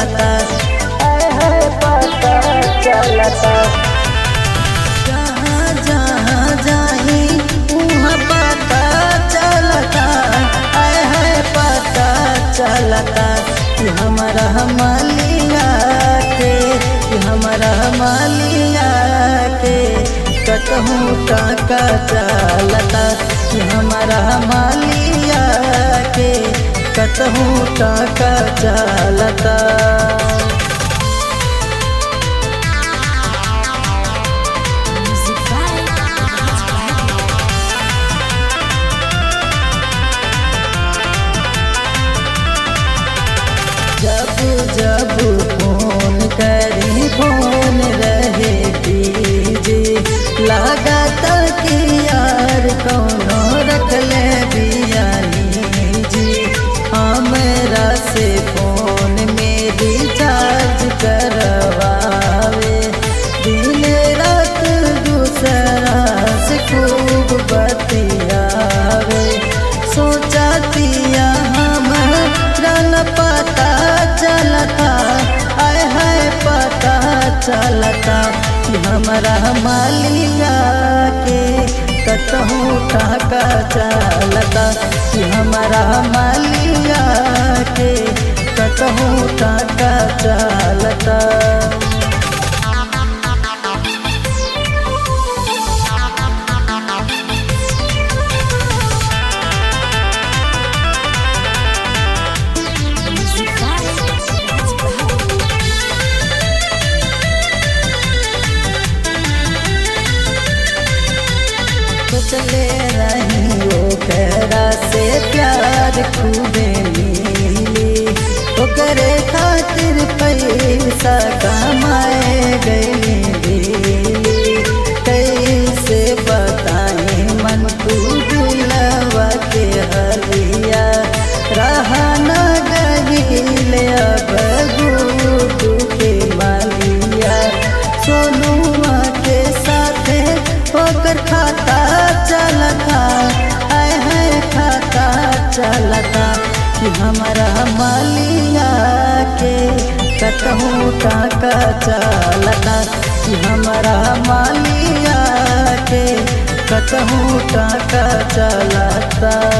चलता आय हाय पता चलता जहाँ जहाँ जाही उहाँ पता चलता आय हाय पता चलता कि हमारा मालिया के कि हमारा मालिया के कतहूँ टाका चलता कि हमारा मालिया के कतहूँ टाका चलता Music by Raj Wagner. जब जब फोन करी फोन रहे जी लागत कि यार कौनो रख ले बियानी जी हमरा से फोन में रिचार्ज करवावे दिन रात दूसरा से खूब बतियावे सोचतिया हमरा न पता चलता आय हाय पता चलता कि हमारा मालिया के कतहूँ टाका चलता कि हमारा मालिया के कतहूँ टाका चलता Music by Raj Wagner. सोचले रही ओकरा से प्यार खूबे मिली ओकरे खातिर पैसा कमाए गई दिली कैसे बताई मन तू दिलवा के हलिया रहा न गईल अब गुडू के मालिया सोनुआ के साथे ओकर खाता चलता आय हाय खाता चलता कि हमारा मालिया के कतहूँ टाका चलता कि हमारा मालिया के कतहूँ टाका चलता